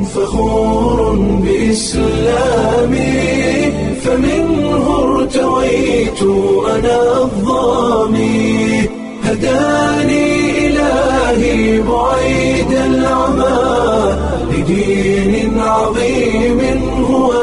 فخور بإسلامي فمنه ارتويت أنا الظامي هداني إلهي بعيد العمى لدين عظيم هو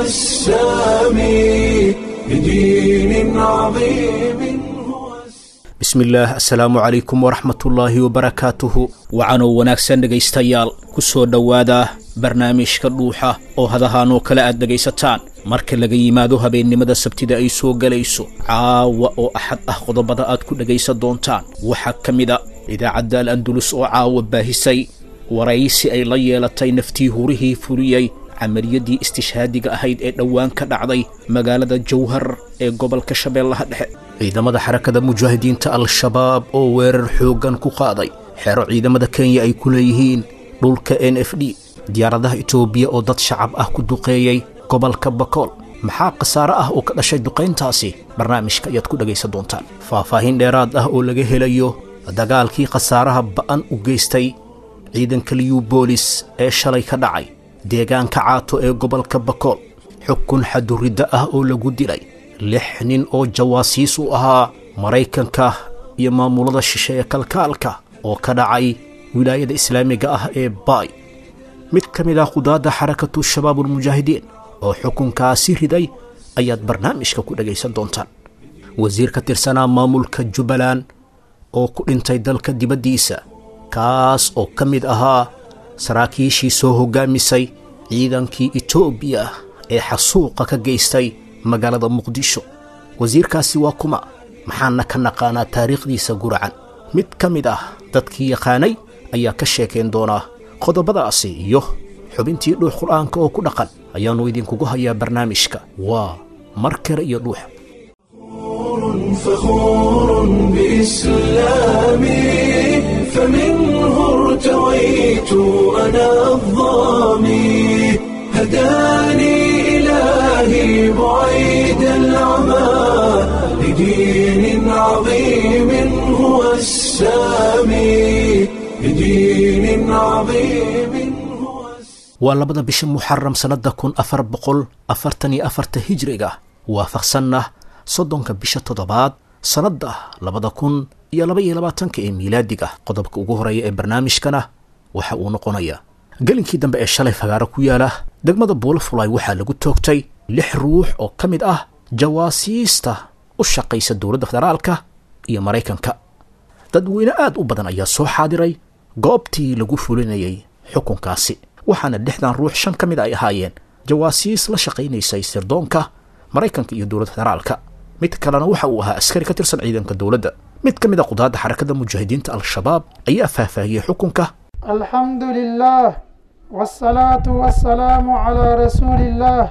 السامي لدين عظيم هو السامي bismillaah assalaamu calaykum waraxmatullaahi wabarakaatuhu wacanoo wanaagsan dhegaystayaal ku soo dhowaada barnaamijka dhuuxa oo hadahaanoo kale aad dhegaysataan marka laga yimaado habeennimada sabtida ay soo gelayso caawa oo axad ah qodobada aad ku dhegaysan doontaan waxaa ka mid a idaacadda al andulus oo caawa baahisay waraysi ay la yeelatay naftii hurihii fuliyey camaliyadii istishhaadiga ahayd ee dhowaan ka dhacday magaalada jawhar ee gobolka shabeellaha dhexe ciidamada xarakada mujaahidiinta al-shabaab oo weerar xooggan ku qaaday xero ciidamada kenya ay ku leeyihiin dhulka n f d diyaaradaha itoobiya oo dad shacab ah ku duqeeyey gobolka bakool maxaa khasaare ah oo ka dhashay duqayntaasi barnaamijka ayaad ku dhegaysan doontaan faahfaahin dheeraad ah oo laga helayo dagaalkii khasaaraha ba'an u geystay ciidanka liyubolis ee shalay ka dhacay deegaanka caato ee gobolka bakool xukun xaduridda ah oo lagu dilay lix nin oo jawaasiis u ahaa maraykanka iyo maamulada shishe ee kalkaalka oo ka dhacay wilaayada islaamiga ah ee baay mid ka mid ah qudaadda xarakatu shabaabulmujaahidiin oo xukunkaasi riday ayaad barnaamijka ku dhegaysan doontaan wasiir ka tirsanaa maamulka jubbaland oo ku dhintay dalka dibaddiisa kaas oo ka mid ahaa saraakiishii soo hoggaamisay ciidankii etoobiya ee xasuuqa ka geystay magaalada muqdisho wasiirkaasi waa kuma maxaana ka naqaanaa taariikhdiisa guracan mid ka mid ah dadkii yaqaanay ayaa ka sheekayn doonaa qodobadaasi iyo xubintii dhuux qur'aanka oo ku dhaqan ayaannu idinkugu hayaa barnaamijka waa mar kale iyo dhuux فخور بإسلامي فمنه ارتويت أنا الظامي هداني إلهي بعيد العمى لدين عظيم هو السامي لدين عظيم هو السامي waa labada bisha muxaram sannadda kun afar boqol afartan iyo afarta hijriga waafaqsanna soddonka bisha toddobaad sannadda labada kun iyo laba iyo labaatanka ee miilaadiga qodobka ugu horeeya ee barnaamijkana waxa uu noqonayaa gelinkii dambe ee shalay fagaaro ku yaala degmada buulafulay waxaa lagu toogtay lix ruux oo ka mid ah jawaasiista u shaqaysa dowladda federaalka iyo maraykanka dadweyne aad u badan ayaa soo xaadiray goobtii lagu fulinayay xukunkaasi waxaana lixdan ruux shan ka mid ay ahaayeen jawaasiis la shaqaynaysay sirdoonka maraykanka iyo dowladda federaalka mid kalena waxa uu ahaa askari ka tirsan ciidanka dowladda mid ka mid a qudaadda xarakada mujaahidiinta al-shabaab ayaa faahfaahiyey xukunka الحمد لله والصلاة والسلام على رسول الله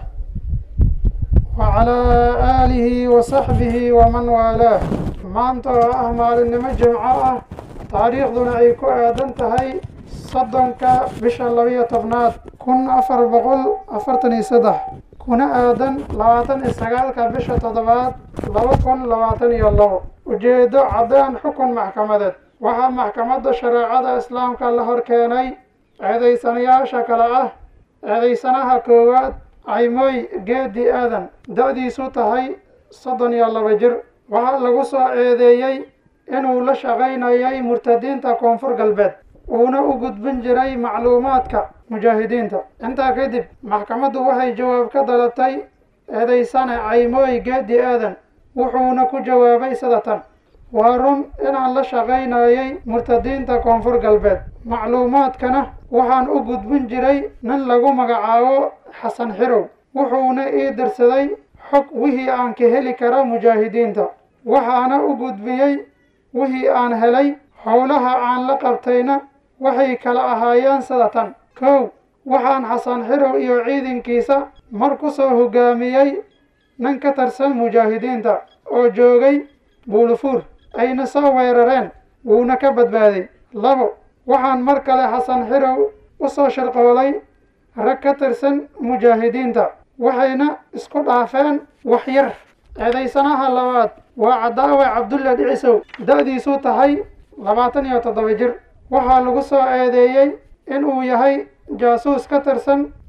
وعلى آله وصحبه ومن والاه maanta oo ah maalinimo jimco ah taariikhduna ay ku aadan tahay soddonka bisha labiyo tobnaad kun afar boqol afartan iyo saddex kuna aadan labaatan iyo sagaalka bisha toddobaad laba kun labaatan iyo labo ujeedo caddaan xukun maxkamadeed waxaa maxkamadda shareecada islaamka la hor keenay eedaysanayaasha kale ah eedaysanaha koowaad caymooy geedi aadan da-diisu tahay soddon iyo laba jir waxaa lagu soo eedeeyey inuu la shaqaynayay murtadiinta koonfur galbeed uuna u gudbin jiray macluumaadka mujaahidiinta intaa kadib maxkamaddu waxay jawaab ka dalabtay eedaysane caymooy geedi aadan wuxuuna ku jawaabay sida tan waa run inaan la shaqaynayay murtadiinta koonfur galbeed macluumaadkana waxaan u gudbin jiray nin lagu magacaabo xasan xirow wuxuuna ii dirsaday xog wixii aan ka heli kara mujaahidiinta waxaana u gudbiyey wixii aan helay howlaha aan la qabtayna waxay kala ahaayeen sida tan kow waxaan xasan xirow iyo ciidankiisa mar ku soo hoggaamiyey nin ka tirsan mujaahidiinta oo joogay buulufuur ayna soo weerareen wuuna ka badbaaday labo waxaan mar kale xasan xirow u soo shirqoolay rag ka tirsan mujaahidiinta waxayna isku dhaafeen wax yar eedaysanaha labaad waa cadaawe cabdulla dhicisow da-diisu tahay labaatan iyo toddoba jir waxaa lagu soo eedeeyey inuu yahay jaasuus ka tirsan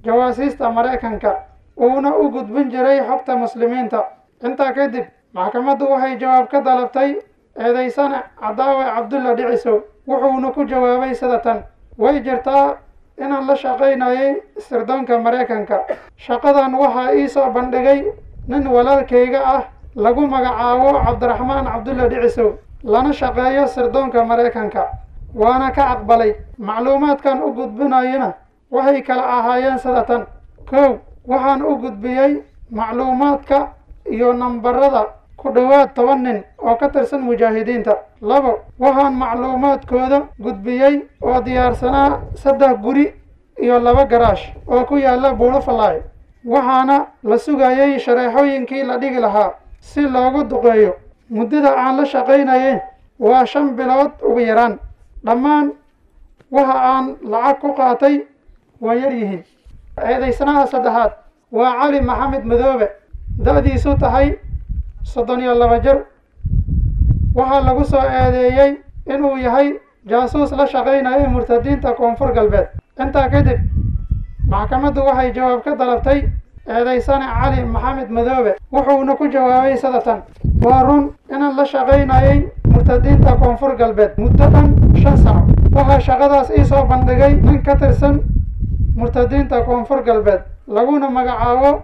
jawaasiista maraykanka uuna u gudbin jiray xogta muslimiinta intaa kadib maxkamaddu waxay jawaab ka dalabtay eedaysane cadaawe cabdulla dhicisow wuxuuna ku jawaabay sida tan way jirtaa inaan la shaqaynayay sirdoonka maraykanka shaqadan waxaa ii soo bandhigay nin walaalkayga ah lagu magacaabo cabdiraxmaan cabdulla dhicisow lana shaqeeyo sirdoonka maraykanka waana ka aqbalay macluumaadkan u gudbinayana waxay kala ahaayeen sida tan kow waxaan u gudbiyey macluumaadka iyo nambarada ku dhowaad toban nin oo ka tirsan mujaahidiinta labo waxaan macluumaadkooda gudbiyey oo diyaarsanaa saddex guri iyo laba garaash oo ku yaalla buulofalaay waxaana la sugayey shareexooyinkii la dhigi lahaa si loogu duqeeyo muddada aan la shaqaynayay waa shan bilood ugu yaraan dhammaan waxa aan lacag ku qaatay waa yar yihiin eedaysanaha saddexaad waa cali maxamed madoobe da-diisu tahay soddon iyo laba jir waxaa lagu soo eedeeyey inuu yahay jaasuus la shaqaynayay murtadiinta koonfur galbeed intaa kadib maxkamaddu waxay jawaab ka dalabtay eedaysane cali maxamed madoobe wuxuuna ku jawaabay sida tan waa run inaan la shaqaynayay murtadiinta koonfur galbeed muddo dhan shan sano waxaa shaqadaas ii soo bandhigay nin ka tirsan murtadiinta koonfur galbeed laguna magacaabo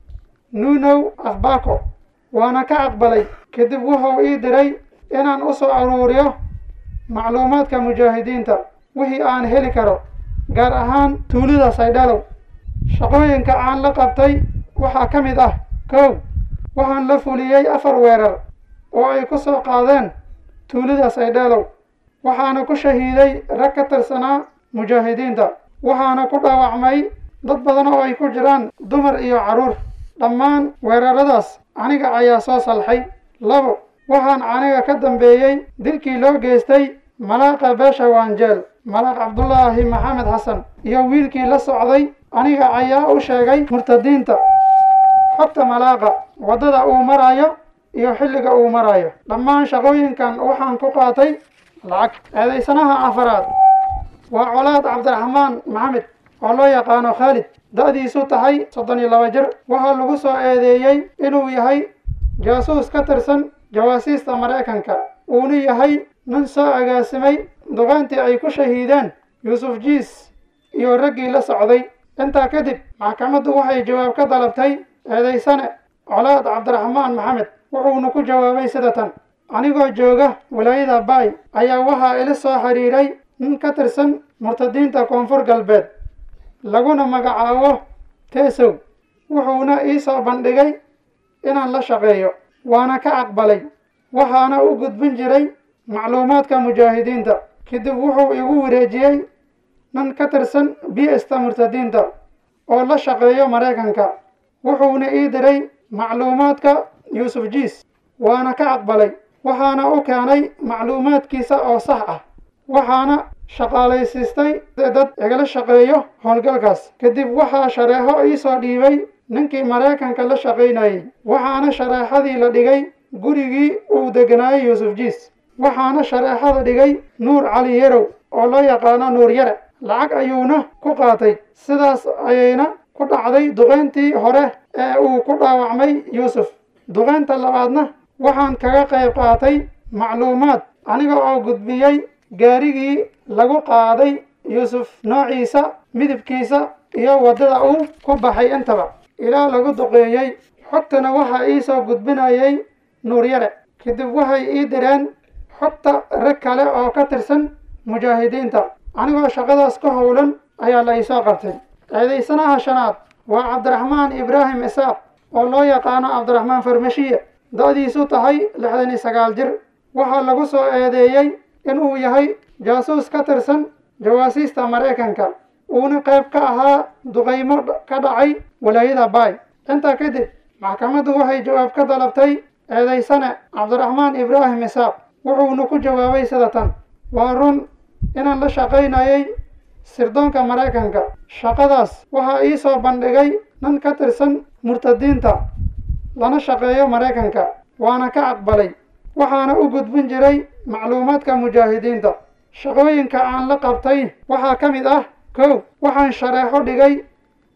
nunow afbako waana ka aqbalay kadib wuxuu ii diray inaan u soo aruuriyo macluumaadka mujaahidiinta wixii aan heli karo gaar ahaan tuulida saydhalow shaqooyinka aan la qabtay waxaa ka mid ah kow waxaan la fuliyey afar weerar oo ay ku soo qaadeen tuulida saydhalow waxaana ku shahiiday rag ka tirsanaa mujaahidiinta waxaana ku dhaawacmay dad badan oo ay ku jiraan dumar iyo carruur dhammaan weeraradaas aniga ayaa soo salxay labo waxaan aniga ka dambeeyey dilkii loo geystay malaaqa beesha waanjeel malaaq cabdulaahi maxamed xasan iyo wiilkii la socday aniga ayaa u sheegay murtadiinta xogta malaaqa waddada uu marayo iyo xilliga uu marayo dhammaan shaqooyinkan waxaan ku qaatay lacag eedaysanaha afaraad waa colaad cabdiraxmaan maxamed oo loo yaqaano khaalid da-diisu tahay soddon iyo laba jir waxaa lagu soo eedeeyey inuu yahay jaasuus ka tirsan jawaasiista maraykanka uuna yahay nin soo agaasimay duqaantii ay ku shahiideen yuusuf jiis iyo raggii la socday intaa kadib maxkamaddu waxay jawaab ka dalabtay eedaysane colaad cabdiraxmaan maxamed wuxuuna ku jawaabay sida tan anigoo jooga walaayada baay ayaa waxaa ila soo xiriiray nin ka tirsan murtadiinta koonfur galbeed laguna magacaabo teesow wuxuuna ii soo bandhigay inaan la shaqeeyo waana ka aqbalay waxaana u gudbin jiray macluumaadka mujaahidiinta kadib wuxuu igu wareejiyey nin ka tirsan bista murtadiinta oo la shaqeeyo maraykanka wuxuuna ii diray macluumaadka yuusuf jiis waana ka aqbalay waxaana u keenay macluumaadkiisa oo sax ah waxaana shaqaalaysiistay dad igala shaqeeyo howlgalkaas kadib waxaa shareexo ii soo dhiibay ninkii maraykanka la shaqaynayey waxaana shareexadii la dhigay gurigii uu deganaayey yuusuf jiis waxaana shareexada dhigay nuur cali yarow oo loo yaqaano nuur yare lacag ayuuna ku qaatay sidaas ayayna ku dhacday duqayntii hore ee uu ku dhaawacmay yuusuf duqaynta labaadna waxaan kaga qayb qaatay macluumaad aniga oo gudbiyey gaarigii lagu qaaday yuusuf noociisa midabkiisa iyo waddada uu ku baxay intaba ilaa lagu duqeeyey xogtana waxaa ii soo gudbinayay nuuryare kadib waxay ii direen xogta rag kale oo ka tirsan mujaahidiinta anigoo shaqadaas ka howlan ayaa la iisoo qabtay eedaysanaha shanaad waa cabdiraxmaan ibraahim isaaq oo loo yaqaano cabdiraxmaan farmashiye da-diisu tahay lixdan iyo sagaal jir waxaa lagu soo eedeeyey inuu yahay jaasuus ka tirsan jawaasiista maraykanka uuna qayb ka ahaa duqaymo ka dhacay walaayada baay intaa kadib maxkamaddu waxay jawaab ka dalabtay eedaysane cabdiraxmaan ibraahim isaaq wuxuuna ku jawaabay sida tan waa run inaan la shaqaynayay sirdoonka maraykanka shaqadaas waxaa ii soo bandhigay nin ka tirsan murtadiinta lana shaqeeyo maraykanka waana ka aqbalay waxaana u gudbin jiray macluumaadka mujaahidiinta shaqooyinka aan la qabtay waxaa ka mid ah kow waxaan shareexo dhigay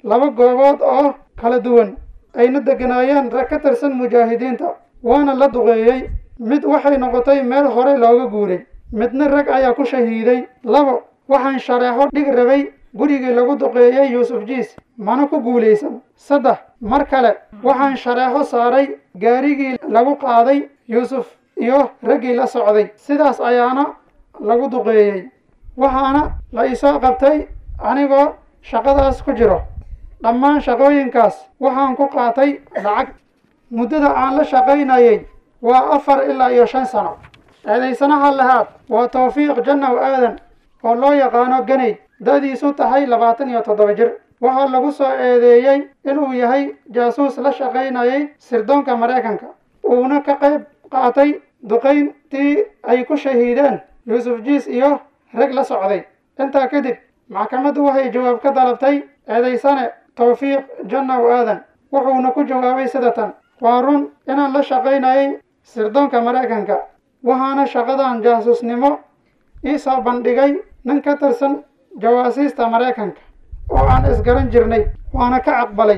laba goobood oo kala duwan ayna deganaayeen rag ka tirsan mujaahidiinta waana la duqeeyey mid waxay noqotay meel hore looga guuray midna rag ayaa ku shahiiday labo waxaan shareexo dhig rabay gurigii lagu duqeeyey yuusuf jiis mana ku guulaysan saddex mar kale waxaan shareexo saaray gaarigii lagu qaaday yuusuf iyo raggii la socday sidaas ayaana lagu duqeeyey waxaana la isoo qabtay anigoo shaqadaas ku jiro dhammaan shaqooyinkaas waxaan ku qaatay lacag muddada aan la shaqaynayay waa afar ilaa iyo shan sano eedaysanaha lahaad waa tawfiiq jannaw aadan oo loo yaqaano ganay da-diisu tahay labaatan iyo toddoba jir waxaa lagu soo eedeeyey inuu yahay jaasuus la shaqaynayay sirdoonka maraykanka uuna ka qayb qaatay duqayntii ay ku shahiideen yuusuf jiis iyo rag la socday intaa kadib maxkamaddu waxay jawaab ka dalabtay eedaysane tawfiiq jannaw aadan wuxuuna ku jawaabay sida tan waa run inaan la shaqaynayay sirdoonka maraykanka waxaana shaqadan jaasuusnimo ii soo bandhigay nin ka tirsan jawaasiista maraykanka oo aan isgaran jirnay waana ka aqbalay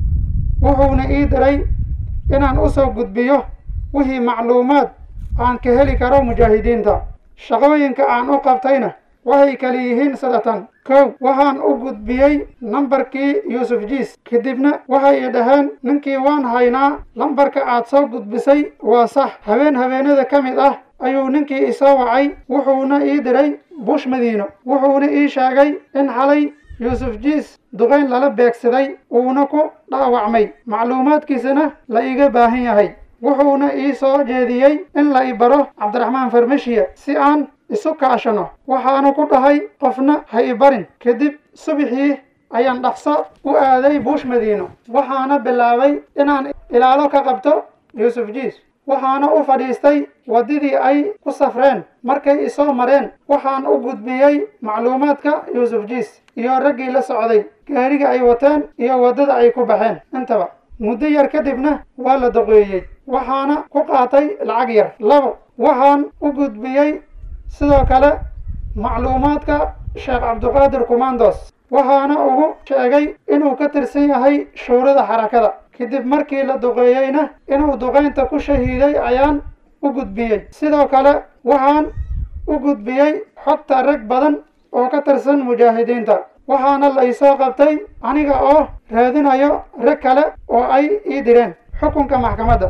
wuxuuna ii diray inaan u soo gudbiyo wixii macluumaad aan ka heli karo mujaahidiinta shaqooyinka aan u qabtayna waxay kala yihiin sida tan kow waxaan u gudbiyey nambarkii yuusuf jiis kadibna waxay i dhaheen ninkii waan haynaa lambarka aad soo gudbisay waa sax habeen habeenada ka mid ah ayuu ninkii isoo wacay wuxuuna ii diray bush madiino wuxuuna ii sheegay in xalay yuusuf jiis duqayn lala beegsaday uuna ku dhaawacmay macluumaadkiisana la iga baahan yahay wuxuuna ii soo jeediyey in la i baro cabdiraxmaan farmashiya si aan isu kaashano waxaanu ku dhahay qofna ha i barin kadib subixii ayaan dhaqso u aaday buush madiino waxaana bilaabay inaan ilaalo ka qabto yuusuf jiis waxaana u fadhiistay waddadii ay ku safreen markay isoo mareen waxaan u gudbiyey macluumaadka yuusuf jiis iyo raggii la socday gaariga ay wateen iyo waddada ay ku baxeen intaba muddo yar kadibna waa la doqeeyey waxaana ku qaatay lacag yar labo waxaan u gudbiyey sidoo kale macluumaadka sheekh cabdiqaadir kumandos waxaana ugu sheegay inuu ka tirsan yahay shuurada xarakada kadib markii la duqeeyeyna inuu duqaynta ku shahiiday ayaan u gudbiyey sidoo kale waxaan u gudbiyey xogta rag badan oo ka tirsan mujaahidiinta waxaana la isoo qabtay aniga oo raadinayo rag kale oo ay ii direen xukunka maxkamadda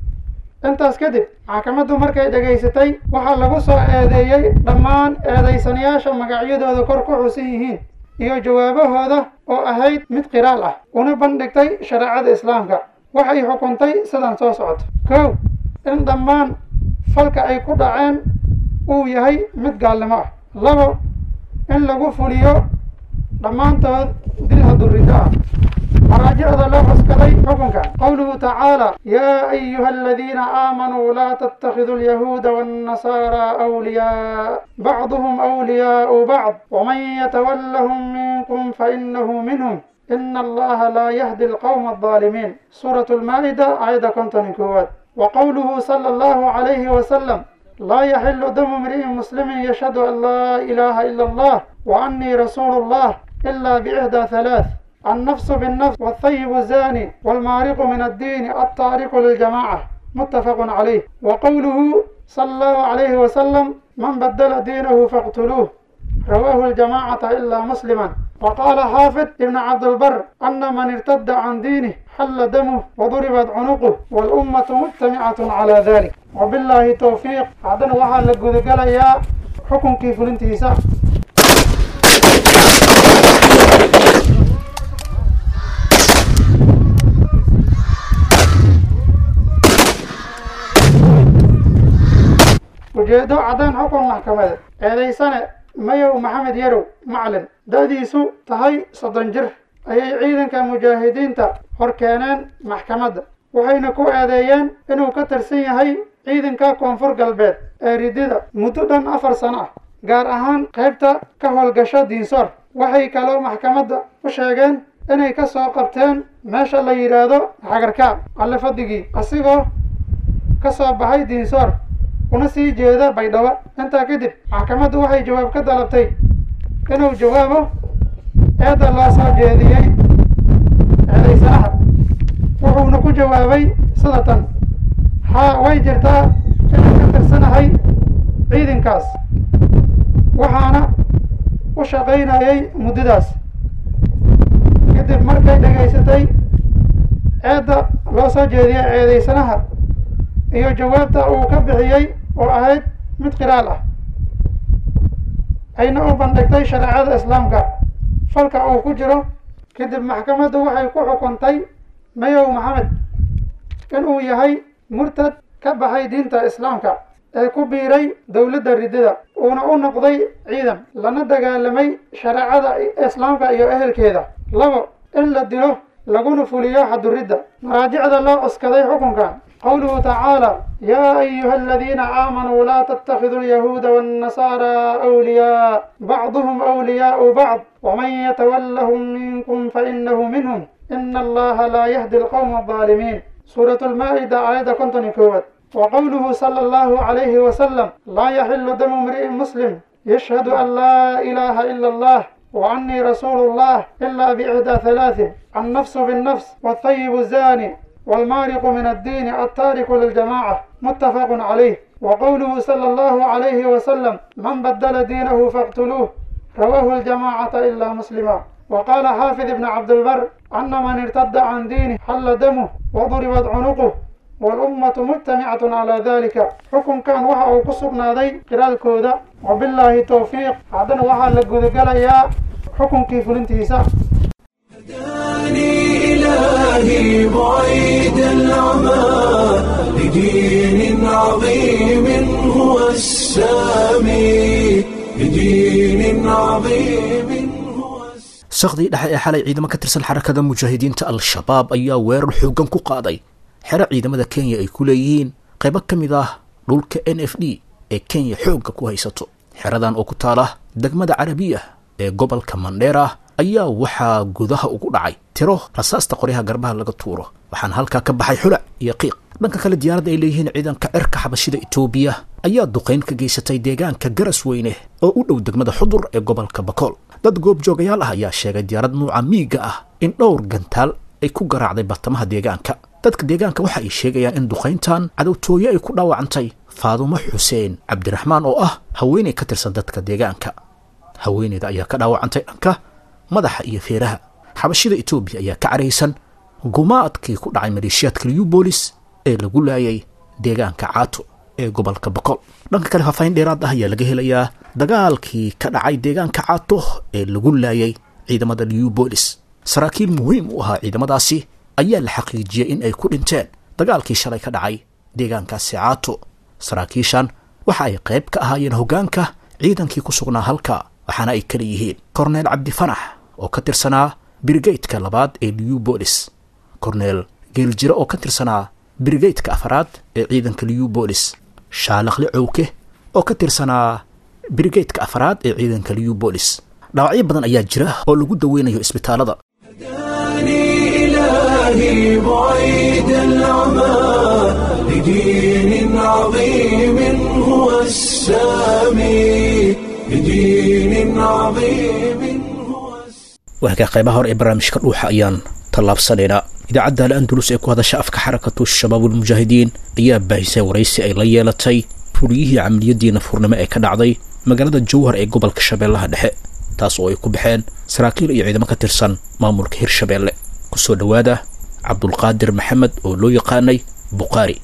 intaas kadib maxkamaddu markay dhegaysatay waxaa lagu soo eedeeyey dhammaan eedaysanayaasha magacyadooda kor ku xusan yihiin iyo jawaabahooda oo ahayd mid qiraal ah una bandhigtay shareecada islaamka waxay xukuntay sidan soo socoto kow in dhammaan falka ay ku dhaceen uu yahay mid gaalnimo ah labo in lagu fuliyo dhammaantood dil haduriddo ah مراجعة لو حسكتي حكمك قوله تعالى يا أيها الذين آمنوا لا تتخذوا اليهود والنصارى أولياء بعضهم أولياء بعض ومن يتولهم منكم فإنه منهم إن الله لا يهدي القوم الظالمين سورة المائدة آية كنتن كوات وقوله صلى الله عليه وسلم لا يحل دم امرئ مسلم يشهد أن لا إله إلا الله وأني رسول الله إلا بإحدى ثلاث النفس بالنفس والثيب الزاني والمارق من الدين الطارق للجماعة متفق عليه وقوله صلى الله عليه وسلم من بدل دينه فاقتلوه رواه الجماعة إلا مسلما وقال حافظ ابن عبد البر أن من ارتد عن دينه حل دمه وضربت عنقه والأمة مجتمعة على ذلك وبالله توفيق عدنا وحال لقود قال يا حكم كيف الانتهاء ujeedo caddaan xukun maxkamadeed eedaysane mayow maxamed yarow macalin da-diisu tahay soddon jir ayay ciidanka mujaahidiinta hor keeneen maxkamadda waxayna ku eedeeyeen inuu ka tirsan yahay ciidanka koonfur galbeed ee ridida muddo dhan afar sano ah gaar ahaan qaybta ka howlgasho diinsoor waxay kaloo maxkamadda u sheegeen inay ka soo qabteen meesha la yidhaahdo xagarkaab alle fadigii asigoo ka soo baxay diinsoor una sii jeeda baydhabo intaa kadib maxkamaddu waxay jawaab ka dalabtay inuu jawaabo eedda loo soo jeediyey eedaysanaha wuxuuna ku jawaabay sida tan haa way jirtaa inaan ka tirsanahay ciidankaas waxaana u shaqaynayay muddadaas kadib markay dhegaysatay ceedda loo soo jeediyay eedaysanaha iyo jawaabta uu ka bixiyey oo ahayd mid qiraal ah ayna u bandhigtay shareecada islaamka falka uu ku jiro kadib maxkamaddu waxay ku xukuntay mayow maxamed inuu yahay murtad ka baxay diinta islaamka ee ku biiray dowladda riddada uuna u noqday ciidan lana dagaalamay shareecada islaamka iyo ehelkeeda labo in la dilo laguna fuliyo xaduridda maraajicda loo cuskaday xukunkan qowluhu tacaala yaa ayuha aladiina aamanuu laa tattakhiduu alyahuuda waannasaaraa awliyaa bacduhum awliyaau bacd waman yatawallahum minkum fainahu minhum ina allaha laa yahdi alqowma aldaalimiin suuratu lmaa'ida aayadda konton iyo koowaad وقوله صلى الله عليه وسلم لا يحل دم امرئ مسلم يشهد أن لا إله إلا الله وعني رسول الله إلا بإحدى ثلاث النفس بالنفس والطيب الزاني والمارق من الدين التارك للجماعة متفق عليه وقوله صلى الله عليه وسلم من بدل دينه فاقتلوه رواه الجماعة إلا مسلما وقال حافظ ابن عبد البر أن من ارتد عن دينه حل دمه وضربت عنقه والأمة مجتمعة على ذلك حكم كان وحا أو كسبنا ذي قرال كودا وبالله توفيق عدن وحا لقود يا حكم كيف الانتهساء هداني إلهي بعيد العمى لدين عظيم هو السامي لدين عظيم هو السامي sakhdii dhexe ee xalay ciidamo ka tirsan xarakada mujaahidiinta al-shabaab ayaa weerar xooggan ku qaaday xero ciidamada kenya ay ku leeyihiin qaybo ka mid ah dhulka n f d ee kenya xoogga ku haysato xeradan oo ku taala degmada carabiya ee gobolka mandheera ayaa waxaa gudaha ugu dhacay tiro rasaasta qoryaha garbaha laga tuuro waxaana halkaa ka baxay xulac iyo qiiq dhanka kale diyaaradda ay leeyihiin ciidanka cirka xabashida etoobiya ayaa duqayn ka geysatay deegaanka garas weyne oo u dhow degmada xudur ee gobolka bakool dad goobjoogayaal ah ayaa sheegay diyaarad nuuca miiga ah in dhowr gantaal ay ku garaacday bartamaha deegaanka dadka deegaanka waxa ay sheegayaan in duqayntan cadowtooye ay ku dhaawacantay faadumo xuseen cabdiraxmaan oo ah haweenay ka tirsan dadka deegaanka haweeneyda ayaa ka dhaawacantay dhanka madaxa iyo feeraha xabashida etoobiya ayaa ka caraysan gumaadkii ku dhacay maleeshiyaadka liubolis ee lagu laayay deegaanka caato ee gobolka boqol dhanka kale faafaahin dheeraad ah ayaa laga helayaa dagaalkii ka dhacay deegaanka caato ee lagu laayay ciidamada liubolis saraakiil muhiim u ahaa ciidamadaasi ayaa la xaqiijiyey in ay ku dhinteen dagaalkii shalay ka dhacay deegaankaasi caato saraakiishan waxa ay qayb ka ahaayeen hoggaanka ciidankii ku sugnaa halka waxaana ay kala yihiin korneel cabdifanax oo ka tirsanaa brigaydka labaad ee liubolis korneel geeljiro oo ka tirsanaa brigaydka afaraad ee ciidanka liubolis shaalakhle cowke oo ka tirsanaa brigaydka afaraad ee ciidanka liubolis dhaawacyo badan ayaa jira oo lagu daweynayo isbitaalada هداني إلهي بعيد العمى لدين عظيم هو السامي لدين عظيم هو السامي waakaa qaybaha hore ee barnaamijka dhuuxa ayaan tallaabsanaynaa idaacadda al andalus ee ku hadasha afka xarakatu shabaabulmujaahidiin ayaa baahisay waraysi ay la yeelatay fuliyihii camaliyadii nafurnimo ee ka dhacday magaalada jowhar ee gobolka shabeellaha dhexe taas oo ay ku baxeen saraakiil iyo ciidamo ka tirsan maamulka hirshabeelle kusoo dhowaada cabdulqaadir maxamed oo loo yaqaanay bukhaari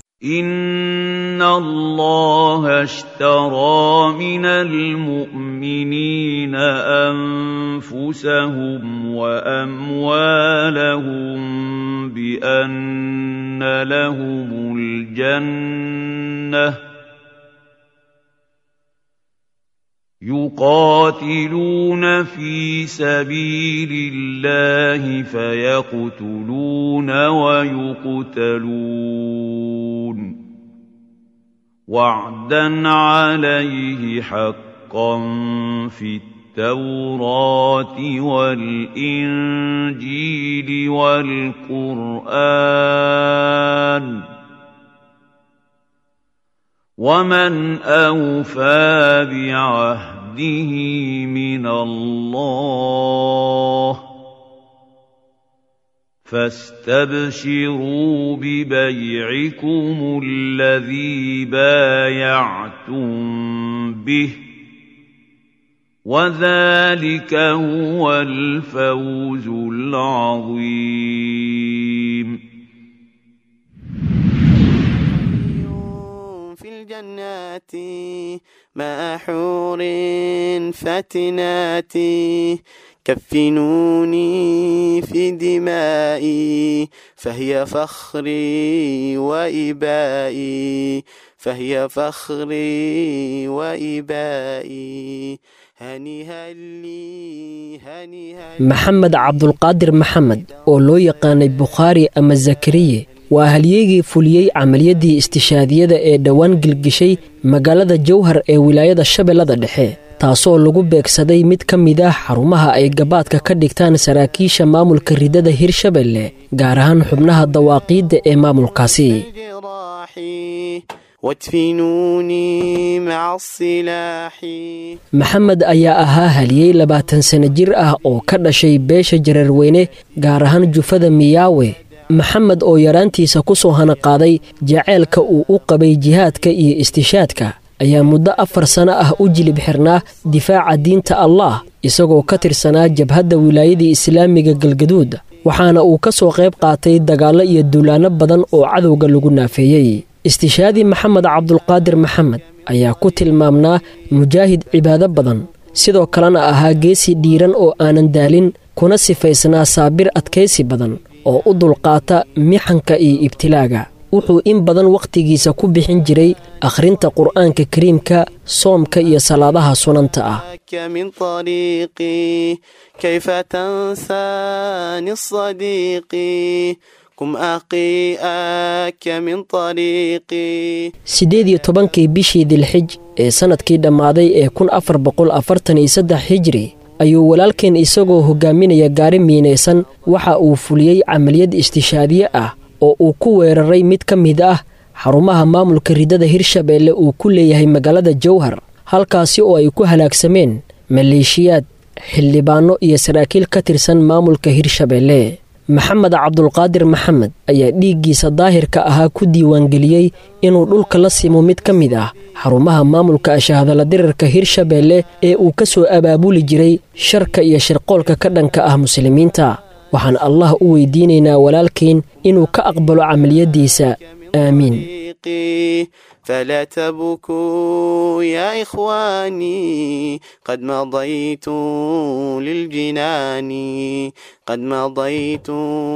إن الله اشترى من المؤمنين أنفسهم وأموالهم بأن لهم الجنة يقاتلون في سبيل الله فيقتلون ويقتلون وعدا عليه حقا في التوراة والإنجيل والقرآن ومن أوفى بعهده من الله فاستبشروا ببيعكم الذي بايعتم به وذلك هو الفوز العظيم في الجنات مع حور فتنات كفنوني في دمائي فهي فخري وإبائي فهي فخري وإبائي هنيها لي هنيها لي maxamed cabdulqaadir maxamed oo loo yaqaanay bukhaari ama zakariye waa halyeegii fuliyey camaliyadii istishaadiyada ee dhowaan gilgishay magaalada jowhar ee wilaayada shabeellada dhexe taasoo lagu beegsaday mid ka mid ah xarumaha ay gabaadka ka dhigtaan saraakiisha maamulka ridada hirshabelle gaar ahaan xubnaha dawaaqiidda ee maamulkaasi الجراح وادفنوني مع الصلاح maxamed ayaa ahaa haliyey labaatan sano jir ah oo ka dhashay beesha jararweyne gaar ahaan jufada miyaawe maxamed oo yaraantiisa ku soo hanaqaaday jaceylka uu u qabay jihaadka iyo istishaadka ayaa muddo afar sano ah u jilib xirnaa difaaca diinta allah isagoo ka tirsanaa jabhadda wilaayadii islaamiga galgaduud waxaana uu ka soo qayb qaatay dagaallo iyo duulaanno badan oo cadowga lagu naafeeyey istishaadii maxamed cabdulqaadir maxamed ayaa ku tilmaamnaa mujaahid cibaado badan sidoo kalena ahaa geesi dhiiran oo aanan daalin kuna sifaysnaa saabir adkaysi badan oo u dulqaata mixanka iyo ibtilaaga wuxuu in badan wakhtigiisa ku bixin jiray akhrinta qur'aanka kariimka soomka iyo salaadaha sunanta ah من طريقي كيف تنساني الصديق كم أقيئك من طريقي siddeed iyo tobankii bishii dilxij ee sannadkii dhammaaday ee kun afar boqol afartan iyo saddex hijri ayuu walaalkeen isagoo hogaaminaya gaari miinaysan waxa uu fuliyey camaliyad istishaadiye ah oo uu ku weeraray mid ka mid ah xarumaha maamulka ridada hirshabeelle uu ku leeyahay magaalada jowhar halkaasi oo ay ku halaagsameen maleeshiyaad xildhibaanno iyo saraakiil ka tirsan maamulka hirshabeelle maxamed cabdulqaadir maxamed ayaa dhiiggiisa daahirka ahaa ku diiwaangeliyey inuu dhulka la simo mid ka mid ah xarumaha maamulka ashahadala dirarka hirshabeelle ee uu ka soo abaabuli jiray sharka iyo shirqoolka ka dhanka ah muslimiinta waxaan allah u weydiinaynaa walaalkiin inuu ka aqbalo camaliyaddiisa aamiin طريقي فلا تبكوا يا إخواني قد مضيت للجنان قد مضيت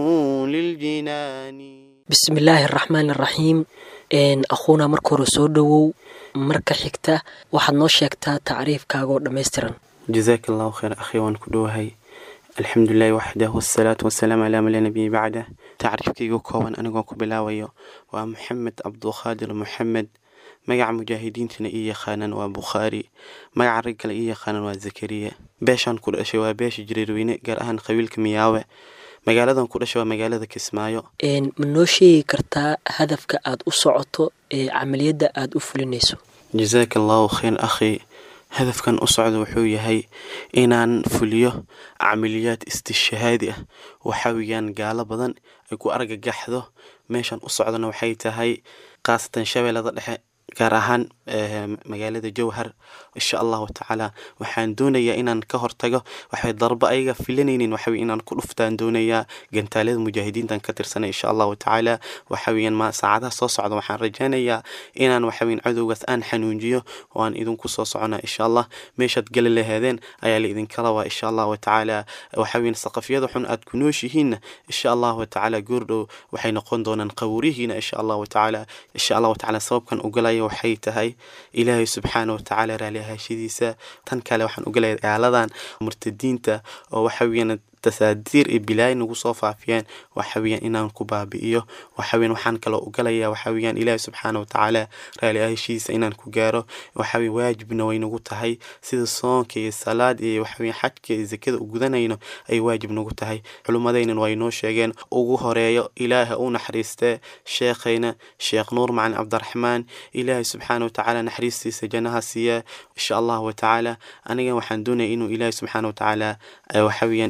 للجنان bismillaahi araxmaan araxiim akhuuna marka hore soo dhowow marka xigta waxaad noo sheegtaa tacriifkaagaoo dhammaystiran جزاك الله خير أخي وأن كدوهي الحمد لله وحده والصلاة والسلام على من لا نبي بعده تعريفكيغو كوban anigoo ku bilaabayo waa maxamed cabdulqaadir maxamed magaca mujaahidiintana ii yaqaanaan waa bukhaari magaca rag kale ii yaqaanaan waa zakariya beeshaan ku dhashay waa beesha jiriirweyne gaar ahaan qabiilka miyaawe magaaladan ku dhashay waa magaalada kismaayo ma noo sheegi kartaa hadafka aad u socoto ee camaliyadda aad u fulinayso jazaaka allahu khayr akhi hadafkan u socda wuxuu yahay inaan fuliyo camaliyaad istishahaadi ah waxaa weeyaan gaalo badan ay ku argagaxdo meeshan u socdana waxay tahay khaasatan shabeellada dhexe gaar ahaan magaalada jowhar insha allahu tacaala waxaan doonayaa inaan ka hortago waxay darbo ayaga filanaynin waxawy inaan ku dhuftaan doonayaa gantaalada mujaahidiintan ka tirsanay insha allahu tacaala waxaweyaan ma saacadaha soo socda waxaan rajaynayaa inaan waxaweyn cadowgaas aan xanuunjiyo oo aan idinku soo socona insha allah meeshaad gali laheedeen ayaa la idinka rabaa insha allahu tacaala waxaweyn saqafyada xun aad ku nooshihiinna insha allahu tacaala goordhow waxay noqon doonaan qawrihiina insha allahu tacaala insha allahu tacaala sababkan ugalaya waxay tahay ilaahay subxaana watacaala raali ahaashadiisa tan kale waxaan ugalaya gaaladan murtadiinta oo waxa weeyaan tasaadiir iyo bilaay nagu soo faafiyeen waxa weeyaan inaan ku baabi'iyo waxa weeyaan waxaan kaloo ugalaya waxa weeyaan ilaahay subxaana watacaala raali ahaashidiisa inaan ku gaaro waxa weeye waajibna way nagu tahay sida soonka iyo salaad iyo waxa weeyaan xajka iyo zakada u gudanayno ay waajib nagu tahay culummadaynan way noo sheegeen ugu horeeyo ilaaha u naxariistee sheekhayna sheekh nuur macalin cabdiraxmaan ilaahay subxaana watacaala naxariistiisa jannaha siiya insha allahu watacaala anigan waxaan doonaya inuu ilaahay subxaana watacaala waxa weeyaan inuu gacmo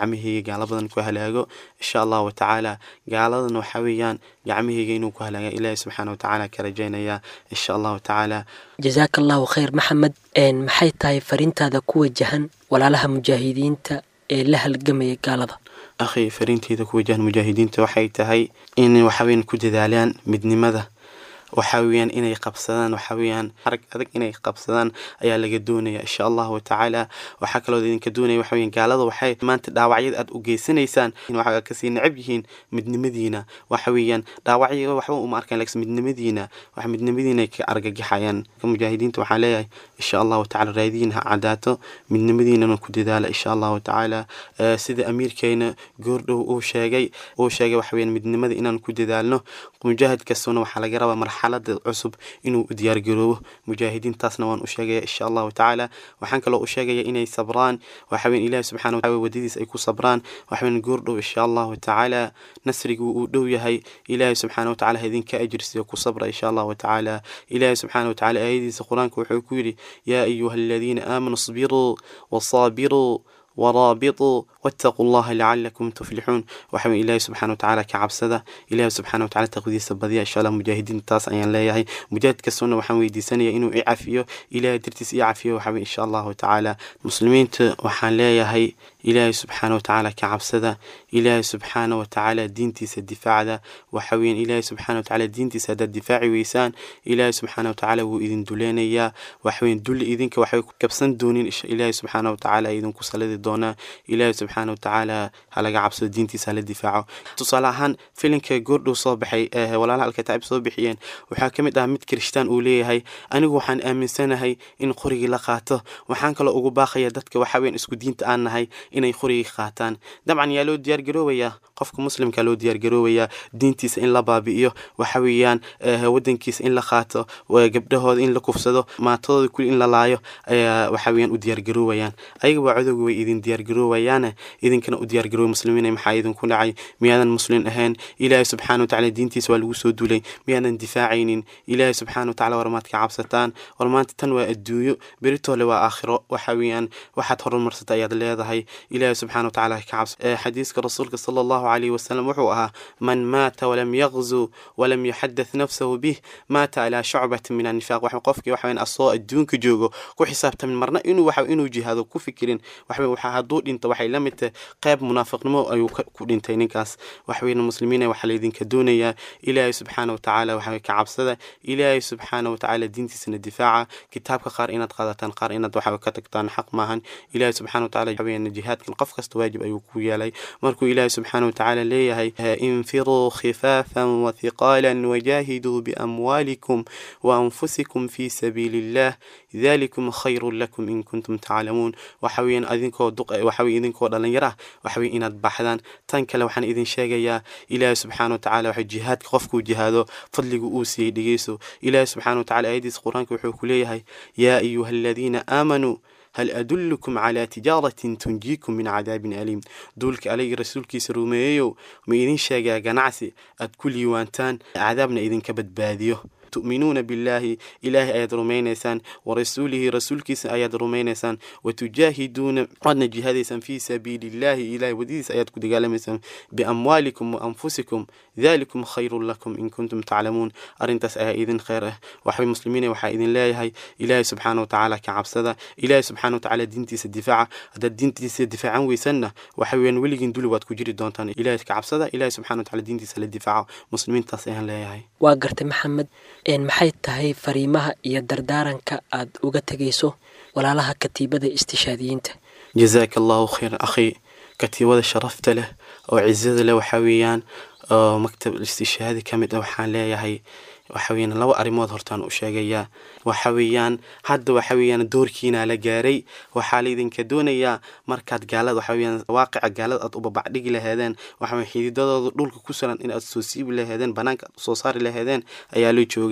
gacmahayga gaalo badan ku halaago insha allahu tacaala gaaladana waxa weeyaan gacmahayga inuu ku halaaga ilaahi subxaana watacaala ka rajaynaya insha allahu tacaala jasaaka allahu khayr maxamed maxay tahay fariintaada ku wajahan walaalaha mujaahidiinta ee la halgamaya gaalada akhi fariinteyda ku wajahan mujaahidiinta waxay tahay in waxaweyan ku dadaalaan midnimada waxa weeyaan inay qabsadaan waxa weeyaan arag adag inay qabsadaan ayaa laga doonaya insha allahu tacaala waxaa kaloo idinka doonaya waxa weeyaan gaalada waxay maanta dhaawacyada aad u geysanaysaan waxaa kasii necab yihiin midnimadiina waxa weeyaan dhaawacyo waxba uma arkaan laakiin midnimadiina wax midnimadiina ka argagaxayaan mujaahidiinta waxaa leeyahay insha allahu tacaala raadiyin ha cadaato midnimadiinana ku dadaala insha allahu tacaala sida amiirkeena goordhow uu sheegay uu sheegay waxa weeyaan midnimada inaan ku dadaalno mujaahid kastuna waxaa laga rabaa marxalada cusub inuu u diyaargaroobo mujaahidiintaasna waan u sheegaya insha allahu tacaala waxaan kaloo u sheegaya inay sabraan waxaweyn ilahi subxana wataala wadadiis ay ku sabraan waxaweyn goordhow insha allahu tacaala nasrigu uu dhow yahay ilaahi subxaana watacaala idinka ajirsiyo ku sabra insha allahu tacaala ilaahi subxaana watacaala aayadiisa qur-aanka wuxuu ku yidhi yaa ayuha aladiina aamanuu isbiruu wasaabiruu ورابطوا واتقوا الله لعلكم تفلحون وحمد الله سبحانه وتعالى كعبسدة إله سبحانه وتعالى تقديس البضيع إن شاء الله مجاهدين تاس أيان لا يهي مجاهد كسونا وحمد ويدي سنة إنه إعافيه إله درتس إعافيه وحمد إن شاء الله تعالى مسلمين وحان لا يهي إله سبحانه وتعالى كعبسدة إله سبحانه وتعالى دينتي الدفاع ذا وحوين إله سبحانه وتعالى دينتي سد الدفاع ويسان إله سبحانه وتعالى وإذن دولينيا وحوين دول إذنك وحوين كبسن دونين إله سبحانه وتعالى إذن كسلد doonaa ilaahi subxaana watacaala halaga cabsado diintiisa hala difaaco tusaale ahaan filinka goordhow soo baxay walaalaha alkataa'ib soo bixiyeen waxaa ka mid ah mid kirishtaan uu leeyahay anigu waxaan aaminsanahay in qorigii la qaato waxaan kaloo ugu baaqaya dadka waxaweyn isku diinta aan nahay inay qorigii qaataan dabcan yaa loo diyaargaroobayaa qofka muslimka loo diyaargaroobayaa diintiisa in la baabi'iyo waxa weeyaan wadankiisa in la qaato gabdhahooda in la kufsado maatadooda kuli in la laayo ayaa waxa weeyaan u diyaargaroobayaan ayaga waa codowga way idin diyaargaroowayaane idinkana u diyaargarooba muslimiina maxaa idinku dhacay miyaadan muslin ahayn ilaahay subxaana watacaala diintiisa waa lagu soo duulay miyaadan difaacaynin ilaahay subxaana watacaala war maad ka cabsataan war maanta tan waa adduunyo beritoole waa aakhiro waxa weeyaan waxaad horumarsata ayaad leedahay ilaahay subxaana watacaala ka cabsa xadiiska rasuulka sala allahu calayhi wasalam wuxuu ahaa man maata walam yaqzu walam yuxadath nafsahu bih maata calaa shucbatin min annifaaq wax qofkii waxa weyan asoo adduunka joogo ku xisaabtamin marna inuu waxa inuu jihaado ku fikirin waxa waxa hadduu dhinto waxay la mid tahay qayb munaafiqnimo ayuu ku dhintay ninkaas waxweyne muslimiina waxaa laydinka doonayaa ilaahay subxaana watacaala waxawey ka cabsada ilaahay subxaana watacaala diintiisana difaaca kitaabka qaar inaad qaadataan qaar inaad waxa ka tagtaan xaq maahan ilaahay subxaana watacaala waxaweyaan jihaadkan qof kasta waajib ayuu ku yeelay markuu ilaahay subxaana watacaala leeyahay infiruu khifaafan wathiqaalan wajaahiduu biamwaalikum waanfusikum fi sabiili illah dalikum khayrun lakum in kuntum taclamuun waxaweyaan adinkoo duq waxawey idinkoo dhalinyaro ah waxawey inaad baxdaan tan kale waxaan idin sheegayaa ilaahi subxaana watacaala waxa jihaadka qofkuu jihaado fadligu uu siiyey dhegeyso ilaahi subxaana watacaala aayadiisa qur-aanka wuxuu ku leeyahay yaa ayuha aladiina aamanuu hal adullukum calaa tijaaratin tunjiikum min cadaabin aliim duulka alayga rasuulkiisa rumeeyeyow ma idin sheegaa ganacsi aad ku liiwaantaan cadaabna idinka badbaadiyo tu'minuuna billaahi ilaahay ayaad rumaynaysaan warasuulihi rasuulkiisa ayaad rumaynaysaan watujaahiduuna waadna jihaadaysaan fii sabiili illaahi ilahay wadadiisa ayaad ku dagaalamaysaan biamwaalikum wa anfusikum dalikum khayrun lakum in kuntum taclamuun arrintaas ayaa idin kheyr ah waxbay muslimiina waxaa idin leeyahay ilaahay subxaana watacaala ka cabsada ilaahay subxaana watacaala diintiisa difaaca haddaad diintiisa difaacan weysanna waxa weeyaan weligiin duli waad ku jiri doontaan ilaahay ka cabsada ilaahay subxana watacaala diintiisa la difaaco muslimiintaas ayaan leeyahay waa gartay maxamed maxay tahay fariimaha iyo dardaaranka aad uga tegayso walaalaha katiibada istishaadiyiinta jazaaka allahu khayran akhi katiibada sharafta leh oo cizada leh waxaa weeyaan oo maktab istishaadi ka mid ah waxaan leeyahay waxa weeyaan laba arrimood hortaan u sheegayaa waxa weeyaan hadda waxa weeyaan doorkiina la gaaray waxaa laydinka doonayaa markaad gaalada waxa weeyaan waaqica gaalada aad u babacdhigi laheedeen waxa weeyaan xididadooda dhulka ku suran in aad soo siibi laheedeen banaanka aad soo saari laheedeen ayaa loo joogaa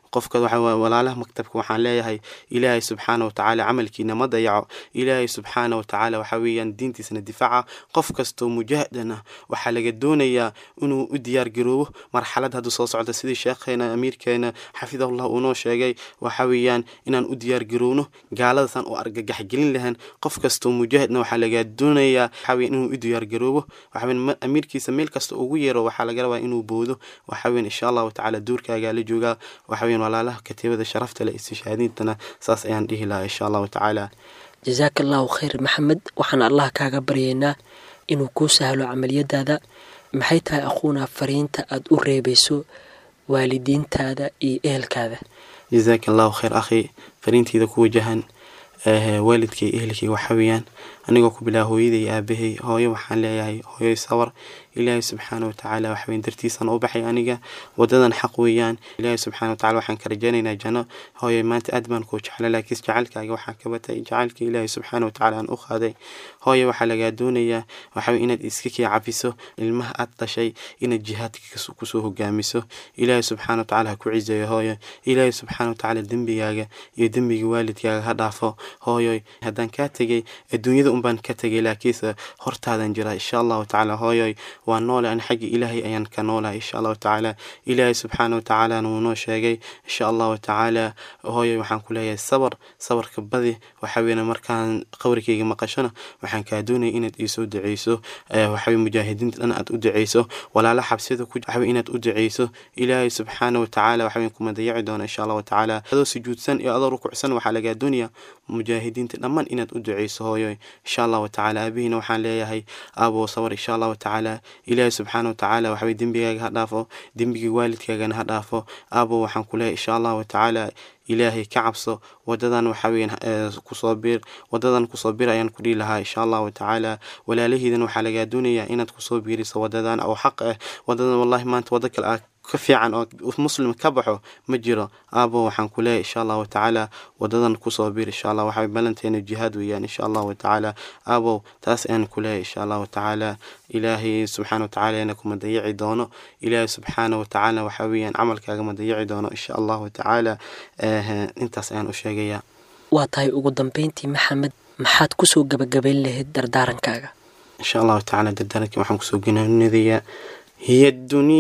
qofka waxa waaye walaalaha maktabka waxaan leeyahay ilaahay subxaana watacaala camalkiina ma dayaco ilaahay subxaana watacaala waxa weeyaan diintiisna difaaca qof kastoo mujaahidan ah waxaa laga doonayaa inuu u diyaar garoobo marxalad hadda soo socda sidii sheekheena amiirkeena xafidahullah uunoo sheegay waxa weeyaan inaan u diyaar garoowno gaaladasan oo argagaxgelin lahayn qof kastoo mujaahidna waxaa laga doonayaa waxa weeyaan inuu u diyaar garoobo waxa weeyaan ma- amiirkiisa meel kasta ugu yeero waxaa laga rabaa inuu boodo waxa weeyaan insha allahu tacaala duurkaagaa la joogaa waxa weeyaan walaalaha katiibada sharafta leh istishaadiintana saas ayaan dhihi lahaa insha allahu tacaala jasaaka allahu khayr maxamed waxaan allah kaaga baryaynaa inuu kuu sahlo camaliyadaada maxay tahay aquuna fariinta aad u reebayso waalidiintaada iyo ehelkaada jazaaka allahu khayr akhi fariinteyda ku wajahan eh, waalidkay ehelkay waxa weeyaan anigoo ku bilaa hooyaday iyo aabahay hooyo waxaan leeyahay hooyoy sawar ilaahay subxaana watacaala waxweyn dartiisaan u baxay aniga wadadan xaq weeyaan ilaahay subxaana watacaala waxaan ka rajaynaynaa janno hooyo maanta aad baan kuu jecla laakiin jacaylkaaga waxaa ka batay jacaylka ilaahay subxaana watacaala aan u qaaday hooyo waxaa lagaa doonayaa waxawey inaad iska kii cafiso ilmaha aad dhashay inaad jihaadka kas- kusoo hogaamiso ilaahay subxaana watacaala ha ku cizeeyo hooyo ilaahay subxaana watacaala dembigaaga iyo dembiga waalidkaaga ha dhaafo hooyoy haddaan kaa tegay adduunyada unbaan ka tegay laakiinse hortaadan jira insha allahu tacaala hooyoy waa noole an xagga ilaahay ayaan ka noolahay insha allahu tacaala ilaahay subxaana watacaalana wuu noo sheegay insha allahu tacaala hooyoy waxaan ku leeyahay sabar sabarka badi waxa weeyaan markaan qabrikayga maqashona waxaan kaa doonaya inaad iisoo duceyso eh, waxa weye mujaahidiinta dhan aad u duceyso walaala xabsida ku waxa weye inaad u duceyso ilaahay subxaana watacaala waxa weye kuma dayaci doona insha allahu tacaala adoo sujuudsan iyo adoo rukucsan waxaa lagaa doonaya mujaahidiinta dhammaan inaad u duceyso hooyoy insha allahu tacaala aabihiina waxaan leeyahay aabo sabar insha allahu tacaala ilaahay subxaana watacaala waxa weye dembigaaga ha dhaafo dembiga waalidkaagana ha dhaafo aabo waxaan ku leeyahay insha allahu tacaala ilaahay ka cabso wadadan waxa weeyaan eh, kusoo bir wadadan kusoo bir ayaan ku dhihi lahaa insha allahu tacaala walaalahiidan waxaa lagaa doonayaa inaad kusoo biiriso wadadan oo xaq ah wadadan wallahi maanta wado kale ah ka fiican oo muslim ka baxo ma jiro aabo waxaan ku leeyahay insha allahu tacaala wadadan kusoo bir insha allah waxaa balanteena jihaad weeyaan insha allahu tacaala aabow taas ayaan ku leeyahay insha allahu tacaala ilaahay subxaana watacaala ina kuma dayici doono ilaahay subxaana watacaala waxa weeyaan camalkaaga ma dayici doono insha allahu tacaala eh, intaas ayaan u sheegayaa waa tahay ugu dambeyntii maxamed maxaad kusoo gabagabayn lahayd dardaarankaaga إن شاء الله تعالى دردنك وحن كسوقنا النذية هي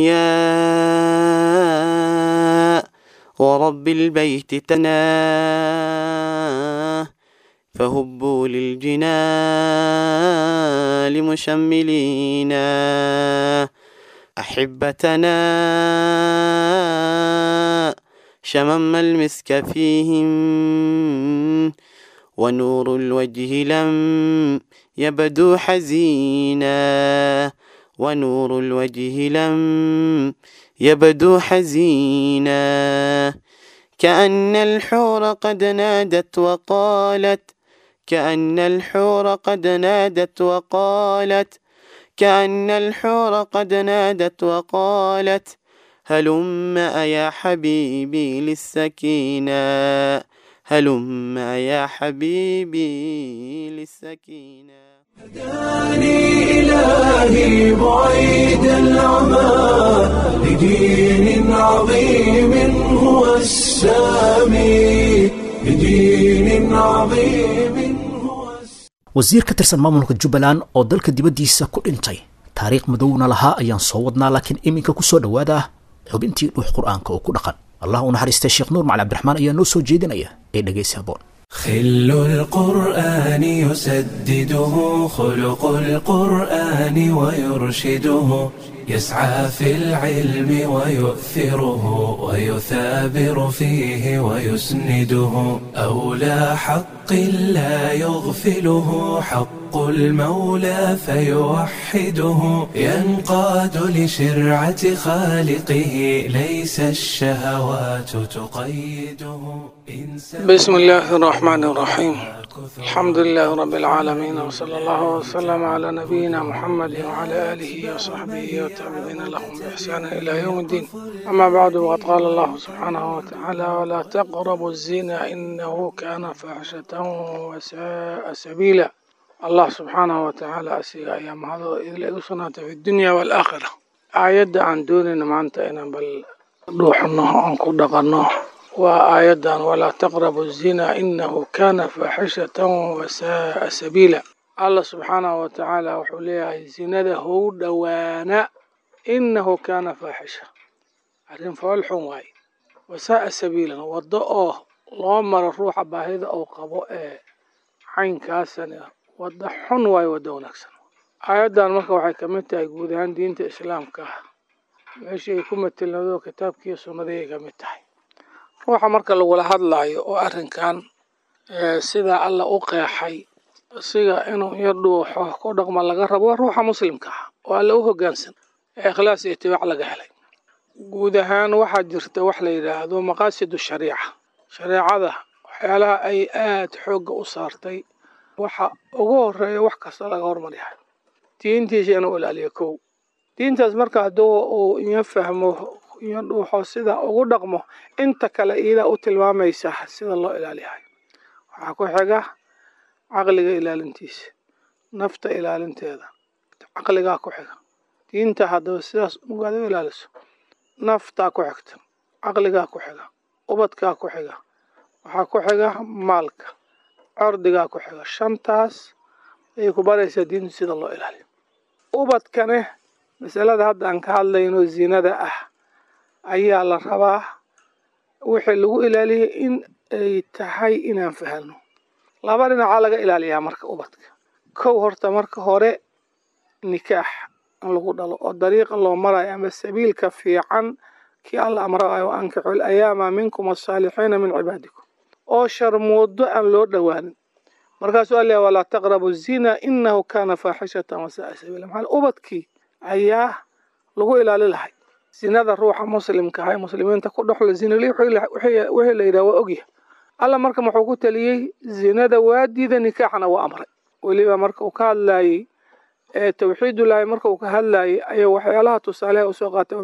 الدنيا ورب البيت تناه فهبوا للجنال مشملينا أحبتنا شمم المسك فيهم ونور الوجه لم يبدو حزينا ونور الوجه لم يبدو حزينا كأن الحور قد نادت وقالت كأن الحور قد نادت وقالت كأن الحور قد نادت وقالت هلم يا حبيبي للسكينة هلم يا حبيبي للسكينة هداني إلهي بعيد العمى لدين عظيم هو السامي لدين عظيم هو السامي wasiir ka tirsan maamulka jubbaland oo dalka dibaddiisa ku dhintay taariikh madowna lahaa ayaan soo wadnaa laakiin iminka ku soo dhowaada xubintii dhuux qur'aanka oo ku dhaqan allah u naxariistay sheekh nuur macali cabdiraxmaan ayaa noo soo jeedinaya ee dhegaysi haboon خل القرآن يسدده خلق القرآن ويرشده يسعى في العلم ويؤثره ويثابر فيه ويسنده أولى حق لا يغفله حق المولى فيوحده ينقاد لشرعة خالقه ليس الشهوات تقيده بسم الله الرحمن الرحيم الحمد لله رب العالمين وصلى الله وسلم على نبينا محمد وعلى آله وصحبه والتابعين لهم بإحسان إلى يوم الدين أما بعد وقد قال الله سبحانه وتعالى ولا تقربوا الزنا إنه كان فاحشة وساء سبيلا الله سبحانه وتعالى أسيغ أيام هذا إذ لأسنا في الدنيا والآخرة آيات عن دوننا ما أنت إنا بل روحنا أنكو دقنا waa aayaddan walaa taqrabu zina inahu kana faaxishatan wasaaa sabiila allah subxaanahu wa tacaala wuxuu leeyahay zinada hou dhowaana inahu kana faaxisha arrin fool xun waaye wasaaa sabiilan waddo oo loo maro ruuxa baahida uu qabo ee caynkaasana waddo xun waayo waddo wanaagsan aayaddan marka waxay ka mid tahay guud ahaan diinta islaamka meeshii ay ku matelnado kitaabkiiyo sunnadii ay ka mid tahay ruuxa marka lagula hadlaayo oo arrinkan sidaa alla u qeexay siga inuu iyo dhuuxo ku dhaqma laga rabo waa ruuxa muslimka ah oo alla u hoggaansan ee ikhlaas iyo itibaac laga helay guud ahaan waxaa jirta wax la yidhaahdo maqaasidu shariica shareecada waxyaalaha ay aada xoogga u saartay waxa ugu horeeya wax kasta laga hormaryahay diintiisa inuu ilaaliyo kow diintaas marka hadduu uu iyo fahmo iyo dhuuxo sida ugu dhaqmo inta kale iidaa u tilmaamaysa sida loo ilaaliyahay waxaa ku xiga caqliga ilaalintiisa nafta ilaalinteeda caqligaa ku xiga diinta haddaba sidaas ugaad u ilaaliso naftaa ku xigta caqligaa ku xiga ubadkaa ku xiga waxaa ku xiga maalka cordigaa ku xiga shantaas ayay ku baraysaa diintu sida loo ilaaliyo ubadkane masalada hadda aan ka hadlayno zinada ah ayaa la rabaa wixii lagu ilaaliyay in ay tahay inaan fahanno laba dhinacaa laga ilaaliyaa marka ubadka kow horta marka hore nikaax in lagu dhalo oo dariiqa loo marayo ama sabiilka fiican kii alla amraayo ankixu alayaama minkum asaalixiina min cibaadikum oo sharmoodo aan loo dhowaanin markaasuu alla walaa taqrabu zina inahu kana faaxishatan wasaaa sabiila maxaa ubadkii ayaa lagu ilaali lahay zinada ruuxa muslimka ah ee muslimiinta ku dhexla zinali wixii la yidhaha waa ogyahay alla marka muxuu ku taliyey zinada waa diida nikaaxna waa amray weliba marka uu ka hadlaayey ee tawxiidullaahi marka uu ka hadlaayey ayaa waxyaalaha tusaaleha usoo qaatay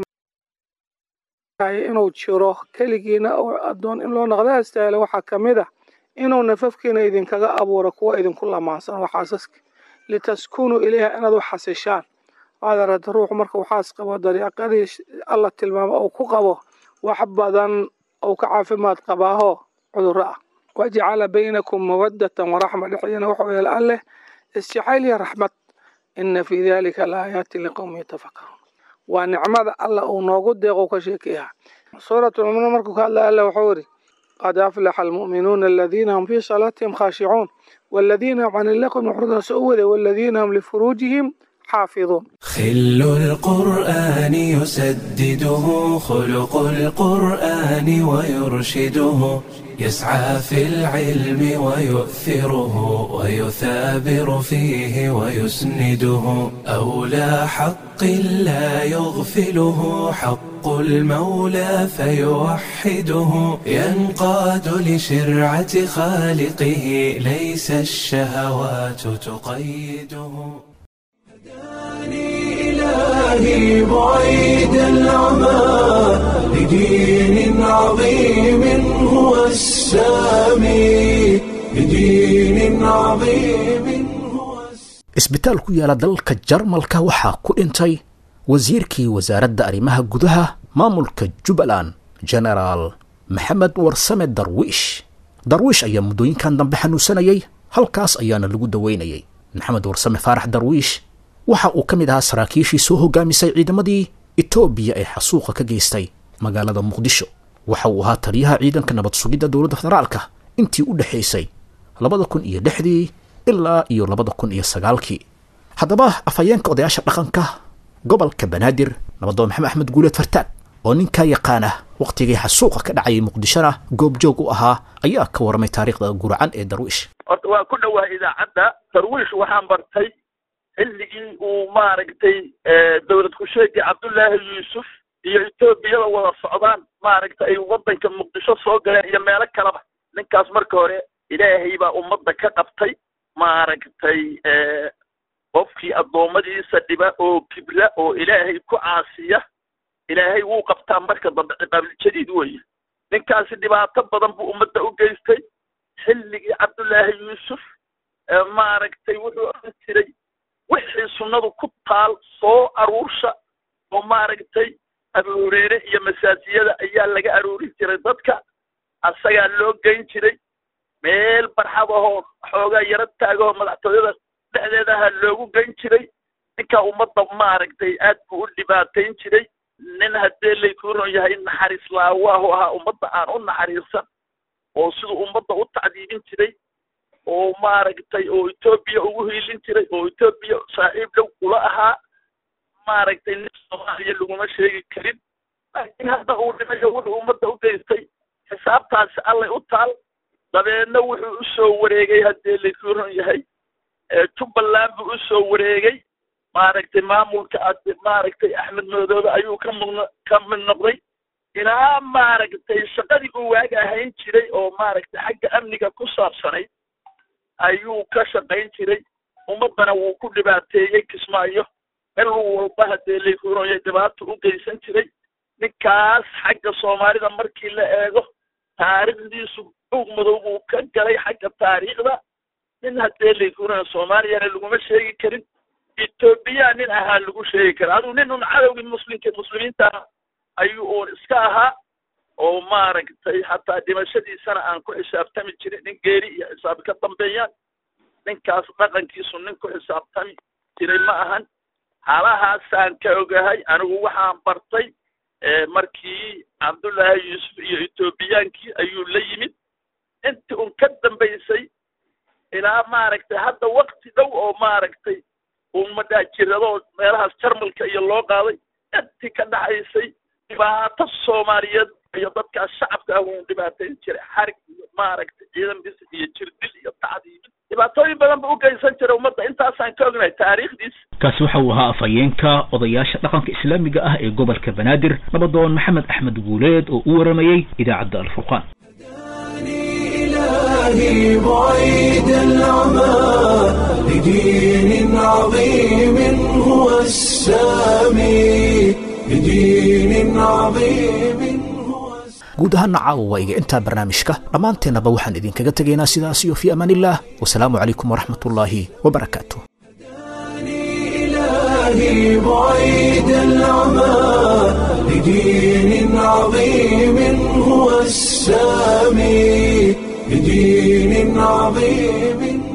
inuu jiro keligiina oo addoon in loo naqda astaahilo waxaa ka mid ah inuu nafafkiina idinkaga abuuro kuwa idinku lamaansan oo xaasaska litaskunuu ilayha inaad u xasishaan waxaad aragta ruuxu marka uu xaas qabo dariiqadii alla tilmaamo uu ku qabo wax badan uu ka caafimaad qabaaho cudurro ah wajacala baynakum mawaddatan waraxma dhexdiina wuxuu yeela alleh isjacayl iyo raxmad ina fii dalika laaayaati liqowmi yatafakaruun waa nicmada alla uu noogu deeqo ka sheekeeya suuratulmuminuun markuu ka hadlaya alla wuxuu yidhi qad aflaxa almu'minuuna aladiina hum fii salaatihim khaashicuun والذين هم عن اللغو معرضون سؤوده والذين هم لفروجهم حافظون خل القرآن يسدده خلق القرآن ويرشده يسعى في العلم ويؤثره ويثابر فيه ويسنده أولى حق لا يغفله حق المولى فيوحده ينقاد لشرعة خالقه ليس الشهوات تقيده إلهي بعيد العمى لدين عظيم هو السامي لدين عظيم هو isbitaal ku yaala dalka jarmalka waxaa ku dhintay wasiirkii wasaaradda arrimaha gudaha maamulka jubbaland genaraal maxamed warsame darwiish darwiish ayaa muddooyinkan dambe xanuunsanayay halkaas ayaana lagu daweynayay maxamed warsame faarax darwiish waxa uu ka mid ahaa saraakiishii soo hogaamisay ciidamadii etoobiya ee xasuuqa ka geystay magaalada muqdisho waxa uu ahaa taliyaha ciidanka nabad sugidda dowladda federaalka intii u dhexaysay labada kun iyo lixdii ilaa iyo labada kun iyo sagaalkii haddaba afhayeenka odayaasha dhaqanka gobolka banaadir nabadoon maxamed axmed guuleed fartaag oo ninkaa yaqaana wakhtigii xasuuqa ka dhacayay muqdishona goobjoog u ahaa ayaa ka warramay taariikhda guracan ee darwiish horta waa ku dhowaa idaacadda darwiish waxaan bartay xilligii uu maaragtay dowlad ku-sheegii cabdullaahi yuusuf iyo etoobiyada wada socdaan maaragtay ay waddanka muqdisho soo galeen iyo meelo kaleba ninkaas marka hore ilaahay baa ummadda ka qabtay maaragtay qofkii addoommadiisa dhiba oo kibra oo ilaahay ku caasiya ilaahay wuu qabtaa marka dambe ciqaabiljadiid weeye ninkaasi dhibaato badan buu ummadda u geystay xilligii cabdullaahi yuusuf maaragtay wuxuu oran jiray wixii sunnadu ku taal soo aruursha oo maaragtay abu hureyre iyo masaajiyada ayaa laga aruuri jiray dadka asagaa loo geyn jiray meel barxad ahoo xoogaa yaro taagahoo madaxtooyada dhexdeedaha loogu geyn jiray ninkaa ummadda maaragtay aad buu u dhibaatayn jiray nin haddee laykuu ron yahay naxariis laawaahu ahaa ummadda aan u naxariirsan oo siduu ummadda u tacdiibin jiray oo maaragtay oo etoobiya ugu hiilin jiray oo etoobiya saaxiib dhow ula ahaa maaragtay nin soomaaliya laguma sheegi karin laakiin hadda uu dhimayo wuxuu ummadda u geystay xisaabtaasi allay u taal dabeedna wuxuu usoo wareegay haddee laykuu ron yahay jubbaland buu usoo wareegay maaragtay maamulka maaragtay axmed madoobe ayuu ka mudn ka mid noqday ilaa maaragtay shaqadii uu waaga ahayn jiray oo maaragtay xagga amniga ku saabsanayd ayuu ka shaqayn jiray ummaddana wuu ku dhibaateeyey kismaayo meel walba haddee laykuroya dhibaato u geysan jiray ninkaas xagga soomaalida markii la eego taariikhdiisu buug madow buu ka galay xagga taariikhda nin haddee laykuroya soomaaliyana laguma sheegi karin etoobiya nin ahaa lagu sheegi kara aduu nin un cadowgii muslimka muslimiinta ayuu uun iska ahaa oo maaragtay hataa dhimashadiisana aan ku xisaabtami jirin nin geeri iyo xisaab ka dambeeyaan ninkaas dhaqankiisu nin ku xisaabtami jiray ma ahan halahaasaan ka ogahay anigu waxaan bartay markii cabdullaahi yuusuf iyo etoobiyaankii ayuu la yimid intii un ka dambaysay ilaa maaragtay hadda wakti dhow oo maaragtay uun madhaajirado meelahaas jarmalka iyo loo qaaday intii ka dhaxaysay dhibaato soomaaliyeed iyo dadkaas shacabka ah uun dhibaatayn jiray xarig iyo maaragtay ciidan bis iyo jirdil iyo tacdiibin dhibaatooyin badan ba u geysan jiray ummadda intaasaan ka ognahay taariikhdiis kaasi waxa uu ahaa afhayeenka odayaasha dhaqanka islaamiga ah ee gobolka banaadir nabadoon maxamed axmed guuleed oo u waramayey idaacadda alfurqaan إلهي بعيد العمى لدين عظيم هو السامي لدين عظيم هو guud ahaana caawa waa iga intaa barnaamijka dhammaanteennaba waxaan idinkaga tegaynaa sidaas iyo fii amaan illah wasalaamu calaykum waraxmat ullaahi wabarakaatu إلهي بعيد العمى لدين عظيم هو السامي لدين عظيم